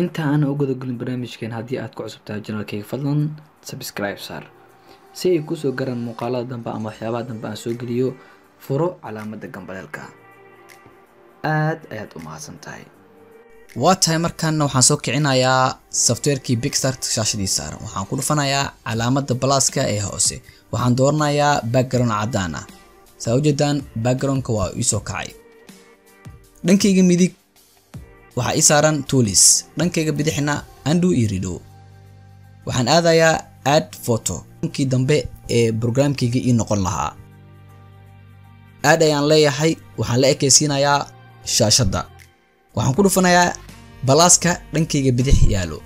inta aan u gudagelin barnaamijkeen haddii aad ku cusubtahay janalkayga fadlan subscribe saar si ay kusoo garaan muuqaalada dambe ama waxyaabaha dambe aan soo geliyo furo calaamadda gambaleelka aad ayaad u mahadsan tahay waa tahay markaana waxaan soo kicinayaa softwarekii bigstart shaashadii saaran waxaan ku dhufanayaa calaamadda balaaska ee hoose waxaan dooranayaa background caddaan ah saa ujeedaan backgroundka waa iisoo kacay dhankayga midig waxaa ii saaran toolis dhankayga bidixna andu iyo rido waxaan aadayaa add photo dhankii dambe ee brograamkayga ii noqon lahaa aad ayaan leeyahay waxaan la ekaysiinayaa shaashadda waxaan ku dhufanayaa balaaska dhankayga bidix yaalo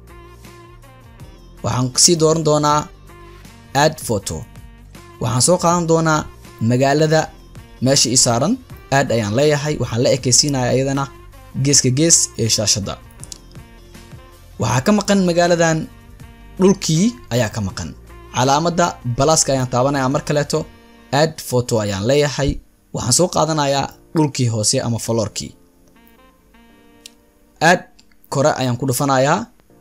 waxaan sii dooran doonaa add photo waxaan soo qaadan doonaa magaalada meesha ii saaran aad ayaan leeyahay waxaan la ekaysiinayaa iyadana geeska gees ee shaashadda waxaa ka maqan magaaladan dhulkii ayaa ka maqan calaamadda balaaska ayaan taabanayaa mar kaleeto add photo ayaan leeyahay waxaan soo qaadanayaa dhulkii hoose ama faloorkii aad kore ayaan ku dhufanayaa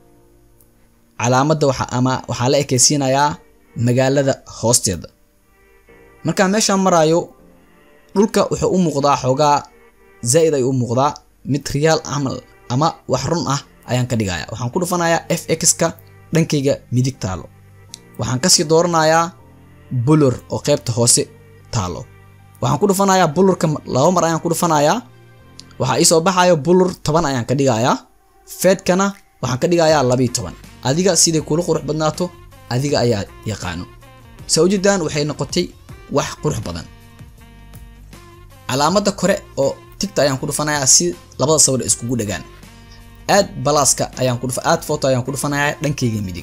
calaamadda waxa ama waxaan la ekaysiinayaa magaalada hoosteeda markaan meeshaan maraayo dhulka wuxuu u muuqdaa xoogaa zaa'id ay u muuqdaa mid riyaal camal ama wax run ah ayaan ka dhigaya waxaan ku dhufanayaa f x-ka dhankayga midig taalo waxaan kasii dooranayaa bulur oo qaybta hoose taalo waxaan ku dhufanayaa bulurka laba mar ayaan ku dhufanayaa waxaa iisoo baxayo bulur toban ayaan ka dhigayaa feedkana waxaan ka dhigayaa labiiyo toban adiga siday kula qurux badnaato adiga ayaa yaqaano saa ujeedaan waxay noqotay wax qurux badan calaamadda kore oo tigta ayaan ku dhufanayaa si labada sawir iskugu dhagaan aad balaaska ayaan ku dhufa aad photo ayaan ku dhufanayaa dhankayga midig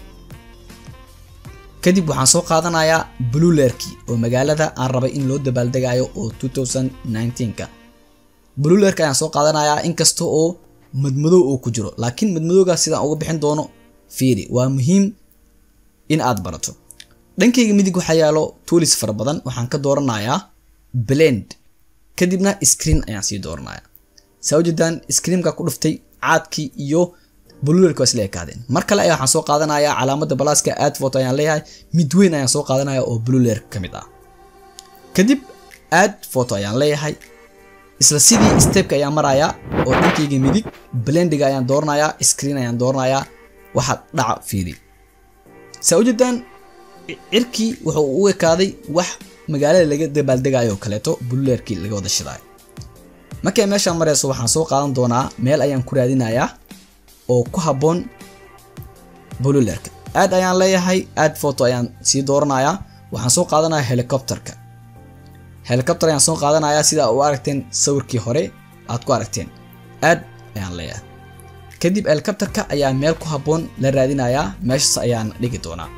kadib waxaan soo qaadanayaa blulerkii oo magaalada aan rabay in loo dabaaldegayo oo 2019ka blulerka ayaan soo qaadanayaa inkasta oo madmadow oo ku jiro laakiin madmadowgaas sidaan uga bixin doono fiiri waa muhiim in aad barato dhankayga midig waxaa yaalo toolis fara badan waxaan ka dooranayaa blend kadibna screen ayaan sii dooranaya saa ujeedaan screenka ku dhuftay caadkii iyo blulerka waa isla ekaadeen mar kale ayaa waxaan soo qaadanayaa calaamadda balaaska add photo ayaan leeyahay mid weyn ayaan soo qaadanaya oo bluler ka mid ah kadib add photo ayaan leeyahay isla sidii stepka ayaan marayaa oo dhankayga midig blendiga ayaan dooranayaa screen ayaan dooranayaa waxa dhaca fiiri saa ujeedaan cirkii wuxuu u ekaaday wax magaalada laga dabaaldegayo oo kaleeto blulerkii laga wada shidaayo markay meeshaan marayso waxaan soo qaadan doonaa meel ayaan ku raadinayaa oo ku habboon blulerka aad ayaan leeyahay add photo ayaan sii dooranayaa waxaan soo qaadanayaa helicopterka helicopter ayaan soo qaadanayaa sida u aragteen sawirkii hore aad ku aragteen aad ayaan leeyahay kadib helicopterka ayaa meel ku habboon la raadinayaa meeshaas ayaan dhigi doonaa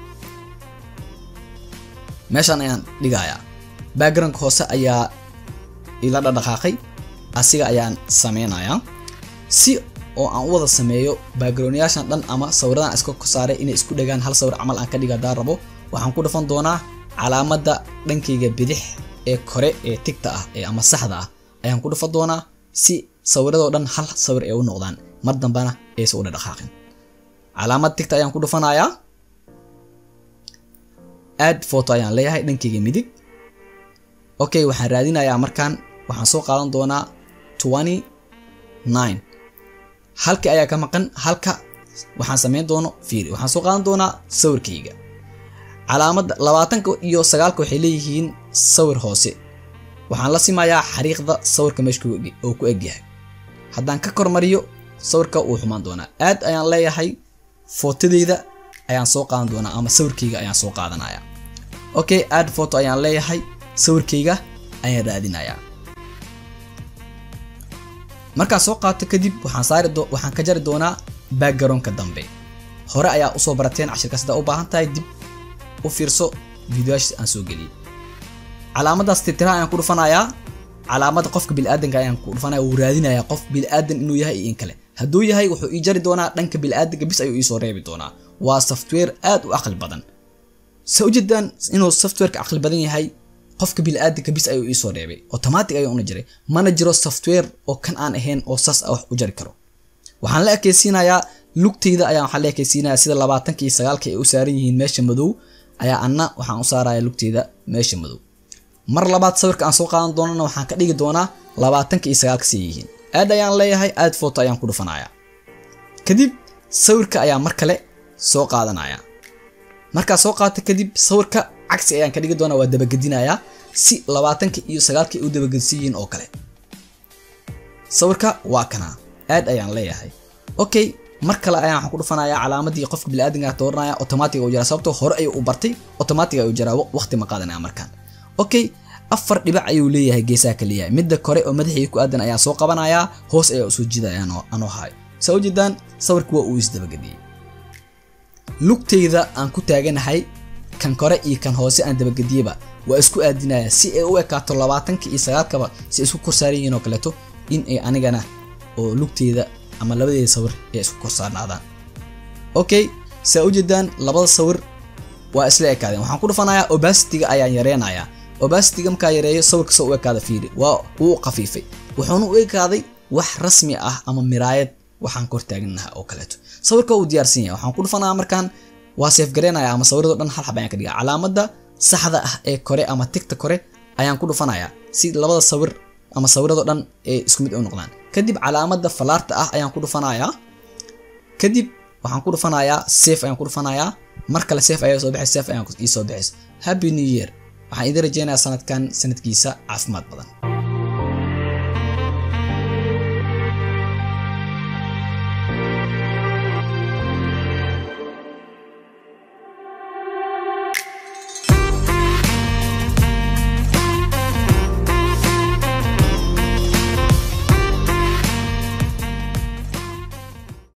meeshaan ayaan dhigayaa backgroundka hoose ayaa ila dhadhaqaaqay asiga ayaan sameynayaa si oo aan u wada sameeyo backgroundyaashan dhan ama sawiradan iska saaray inay isku dhagaan hal sawir camal aan ka dhiga haddaan rabo waxaan ku dhufan doonaa calaamadda dhankayga bidix ee kore ee tigta ah ee ama saxda ah ayaan ku dhufan doonaa si sawiradoo dhan hal sawir ay u noqdaan mar dambana aysa u dhadhaqaaqin calaamad tigta ayaan ku dhufanayaa add photo ayaan leeyahay dhankayga midig okay waxaan raadinayaa markaan waxaan soo qaadan doonaa twenty nine halkii ayaa ka maqan halka waxaan sameyn doono fiiri waxaan soo qaadan doonaa sawirkayga calaamadda labaatanka iyo sagaalka waxay leeyihiin sawir hoose waxaan la simayaa xariiqda sawirka meesha oo ku egyahay haddaan ka kormariyo sawirka wuu xumaan doonaa aad ayaan leeyahay footadeyda ayaan soo qaadan doonaa ama sawirkayga ayaan soo qaadanaya okay add photo ayaan leeyahay sawirkayga ayaan raadinayaa markaan soo qaato kadib waxaan saari waxaan ka jari doonaa backgroundka dambe hore ayaa usoo barateen cashirka sidaa u baahan tahay dib u fiirso videoyaasha aan soo geliyay calaamadaas titiraha ayaan ku dhufanayaa calaamadda qofka biniaadanka ayaan ku dhufanaya wuu raadinayaa qof biniaadan inuu yahay iyo in kale hadduu yahay wuxuu ii jari doonaa dhanka biniaadanka bis ayuu iisoo reebi doonaa waa software aad u aqli badan sa ujeedaan inuu softwareka aqli badan yahay qofka biniaadanka bis ayuu iisoo reebay automatic ayuu una jiray mana jiro software oo kan aan ahayn oo saas ah wax u jari karo waxaan la ekeysiinayaa lugteyda ayaan waxaa leekaysiinaya sida labaatanka iyo sagaalka ay u saaran yihiin meesha madow ayaa anna waxaan u saaraya lugteyda meesha madow mar labaad sawirka aan soo qaadan doonana waxaan ka dhigi doonaa labaatanka iyo sagaalka si yihiin aad ayaan leeyahay aad foto ayaan ku dhufanaya kadib sawirka ayaa mar kale soo qaadanaya markaa soo qaata kadib sawirka cagsi ayaan ka dhigi doonaa waa dabagedinayaa si labaatanka iyo sagaalka ay u dabagedsan yihiin oo kale sawirka waa kana aad ayaan leeyahay okay mar kale ayaan waxaan ku dhufanayaa calaamadii qofka biniaadanka dooranaya automatic u jira sababtoo hore ayuu u bartay automatic ayuu jiraa waqti ma qaadanaya markaan okay afar dhibac ayuu leeyahay geesaha ka leeyahay midda kore oo madaxii ku aadan ayaa soo qabanayaa hoos ayaa usoo jidaya anoo hayo saa u jeedaan sawirka waa uu isdabagediyey lugteyda aan ku taaganahay kan kore iyo kan hoose aan dabagediyeba waa isku aadinaya si ay u ekaato labaatanka iyo sagaalkaba si isku korsaaran yihiin oo kaleeto in ay anigana oo lugteyda ama labadeeda sawir ay isku korsaarnaadaan okay saa u jeedaan labada sawir waa isla ekaadeen waxaan ku dhufanayaa obasitiga ayaan yareynayaa obasitiga markaa yareeyo sawirka soo u ekaada fiiri waa wuu qafiifay wuxuuna u ekaaday wax rasmi ah ama miraayad waxaan kor taaganaha oo kaleeto sawirka uu diyaarsan yahay waxaan ku dhufanayaa markaan waa seef gareynaya ama sawirado dhan hal xab ayaan ka dhigaa calaamada saxda ah ee kore ama tigta kore ayaan ku dhufanayaa si labada sawir ama sawirado dhan ay isku mid u noqdaan kadib calaamada falaarta ah ayaan ku dhufanayaa kadib waxaan ku dhufanayaa safe ayaan ku dhufanayaa mar kale safe ayaa soo baxay safe ayaan ii soo baxays happy new year waxaan idin rajeynayaa sanadkan sanadkiisa caafimaad badan